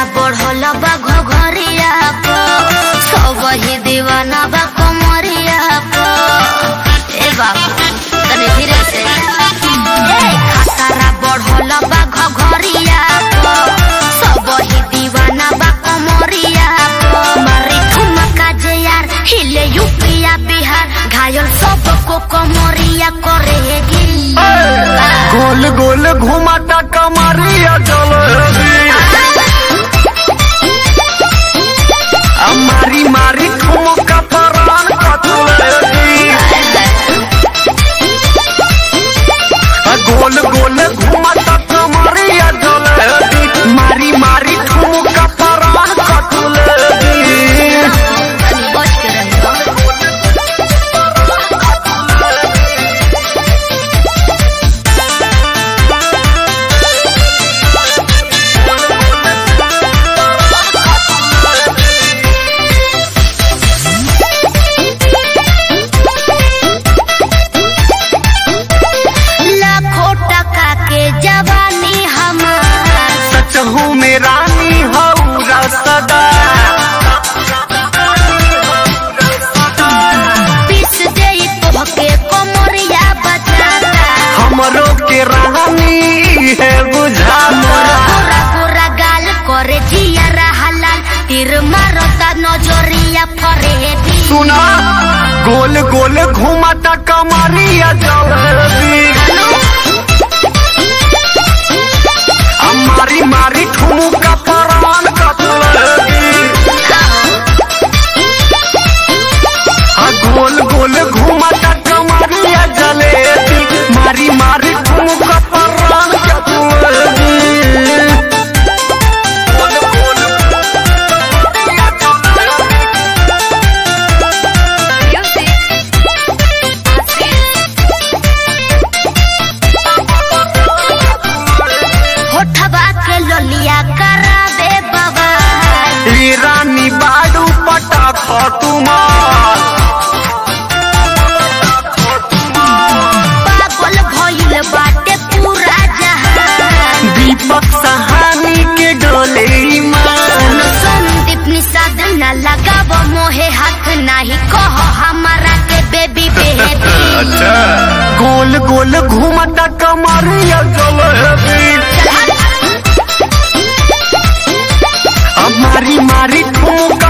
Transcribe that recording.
बढ़ल बा घघरिया प सब ही दीवाना बा कमरिया प ए बाबू तनी धीरे से ए खतरा बढ़ल बा घघरिया प सब ही दीवाना बा कमरिया प मारी ठुमका जे यार हिले यूपिया बिहार घायल सबको कमरिया करेगी गोल गोल घुमाता कमरिया जलेबी आ मारी मारी ठुमका परान कतलेबी आ गोल गोल घुमाता कमरिया जलेबी मारी मारी ठुमका परान कतलेबी तनी बच के रहियो लाखों टका के जवानी हमार सच हूँ में रानी हौरा सदा पीस दे तोहके कमरिया बजाता हमरो के रानी है बुझाता पूरा पूरा गाल करे जिया हलाल तीर मारता नजरिया फरेदी सुना गोल गोल घुमाता कमरिया जलेबी आ मारी मारी ठुमुका परान कतलेबी आ गोल गोल घुमाता कमरिया जलेबी मारी मारी ठुमुका परान कतलेबी गोल गोल कमरिया जलेबी होठबा के लोलिया कराबे बाबा ई रानी बाडू पटा खटुमार पागल भइल बाटे पूरा जहान दीपक सहानी के डोले ईमान संदीप निषाद न लगाव मोहे हाथ नाही कह हमारा के बेबी बेबी गोल गोल घूमता कमरिया जलेबी अब मारी मारी ठुमका